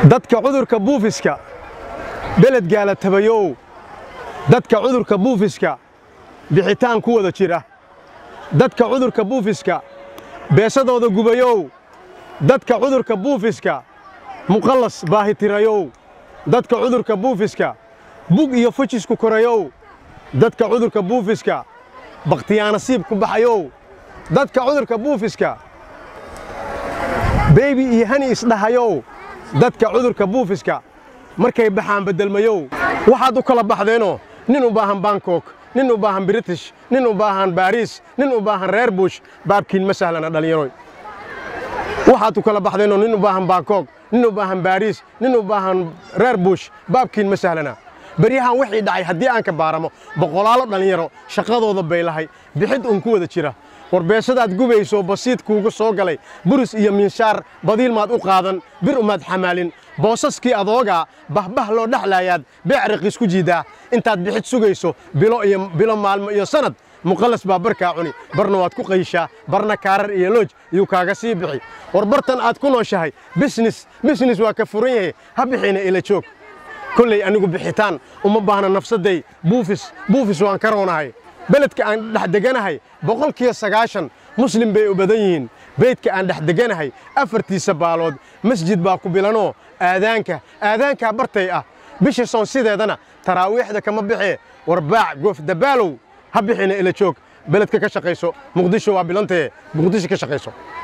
dadka cudurka buufiska beled gaala tabayow dadka cudurka buufiska bixitaan ku wada jira dadka cudurka buufiska beesadooda gubayow dadka cudurka buufiska muqallas baahitirayow dadka cudurka buufiska bug iyo fujisku korayow dadka cudurka buufiska bakhtiyaanasiib ku baxayow dadka cudurka buufiska beybi iyo hani isdhahayow dadka cudurka buufiska markay baxaan beddelmayow waxaad u kala baxdeenoo nin u baahan bangkok nin u baahan british nin u baahan baariis nin u baahan reer buush baabkiin ma sahlana dhallinyaroy waxaad u kala baxdeenoo nin u baahan bangkok nin u baahan baariis nin u baahan reer buush baabkiin ma sahlana beryahan wixii dhacay haddii aan ka baaramo boqolaalo dhallinyaro shaqadooda bay lahay bixid uun ku wada jira warbeesadaad gubayso basiid kuugu soo galay buris iyo miinshaar badiil maad u qaadan bir umaad xamaalin boosaskii adoogaa bahbah loo dhexlaayaad beecriqiis ku jiidaa intaad bixid sugayso bilo iyo bilo maalmo iyo sannad muqallas baa barkaa cuni barna waad ku qayshaa barna kaarar iyo looj yuu kaaga sii bixi war bartan aad ku nooshahay bisnis bisnis waa ka furan yahay ha bixiina ila joog kolley anigu bixitaan uma baahna nafsadday buufis buufis waan ka roonahay beledka aan dhex deganahay boqolkiiba sagaashan muslim bay u badan yihiin beydka aan dhex deganahay afartiisa baalood masjid baa ku bilanoo aadaanka aadaankaa bartay ah bisha soon sideedana taraawiixda kama baxee warbaac goofdabaalow ha bixina ila joog beledka ka shaqayso muqdisho waa bilantaye muqdisho ka shaqayso